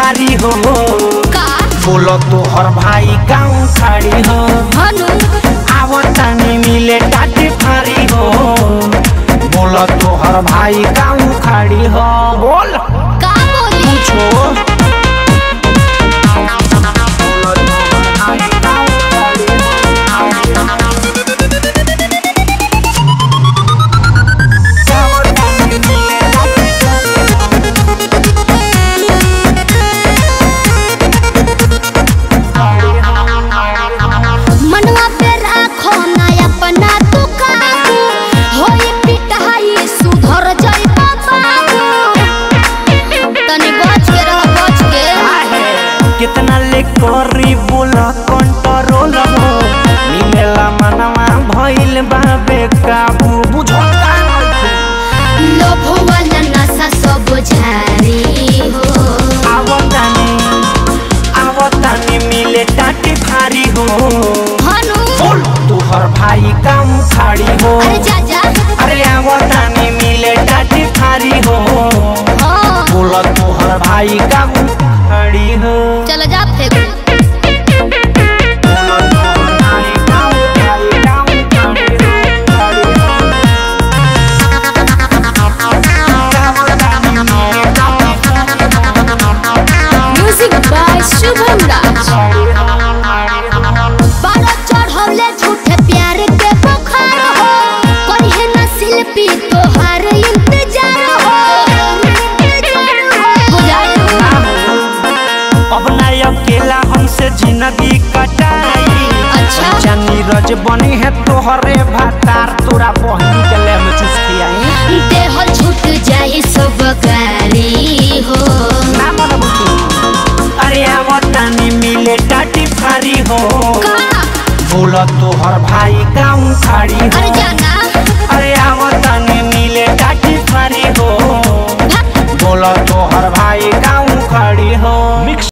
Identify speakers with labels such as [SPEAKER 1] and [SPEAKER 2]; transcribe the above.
[SPEAKER 1] फारी हो
[SPEAKER 2] का
[SPEAKER 1] बोलो तोहर भाई गाँव खाड़ी हो
[SPEAKER 2] हनु
[SPEAKER 1] आवतानी मिले टाटी फारी हो बोलो तोहर भाई गाँव खाड़ी हो बोल
[SPEAKER 2] का बोली
[SPEAKER 1] पूछो
[SPEAKER 2] मनवा पे राखो ना अपना तू काबू होई पिटाई सुधर जाई बाबू तनी बच के रह बच के
[SPEAKER 1] कितना ले करी बोला कंट्रोल हो मिलेला मनवा भइल बाबे काबू बुझो
[SPEAKER 2] लोभ वाला नशा सब झारी हो
[SPEAKER 1] आवतानी आवतानी मिले टाटी भारी हो
[SPEAKER 2] हनु
[SPEAKER 1] बोल तुहर भाई काम खाड़ी हो
[SPEAKER 2] अरे जा जा
[SPEAKER 1] अरे आवतानी मिले टाटी भारी हो
[SPEAKER 2] हाँ
[SPEAKER 1] बोल तुहर भाई काम खाड़ी हो
[SPEAKER 2] चल जा फेंक
[SPEAKER 1] बोल तुहर भाई काम खाड़ी, काम खाड़ी हो, खाड़ी हो। आवतानी मिले टाटी
[SPEAKER 2] म्यूजिक बाय शुभम राज बारह चढ़ौले झूठे प्यार के बुखार हो करिहे ना शिल्पी तोहार इंतजार हो बुझाई
[SPEAKER 1] अब ना अकेला हमसे जिंदगी कटाई
[SPEAKER 2] अच्छा।
[SPEAKER 1] अच्छा नीरज बनी है तोहरे भातार तोरा बहनी के ले में चूस खियाई
[SPEAKER 2] देह छूट जाई सब गारी हो
[SPEAKER 1] ना मन बुतू अरे आवतानी मिले टाटी फारी हो
[SPEAKER 2] का
[SPEAKER 1] बोला तोहर भाई गाँव खाड़ी हो
[SPEAKER 2] अरे जाना
[SPEAKER 1] अरे आवतानी मिले टाटी फारी हो
[SPEAKER 2] भाग
[SPEAKER 1] बोला तोहर भाई गाँव खाड़ी हो मिक्स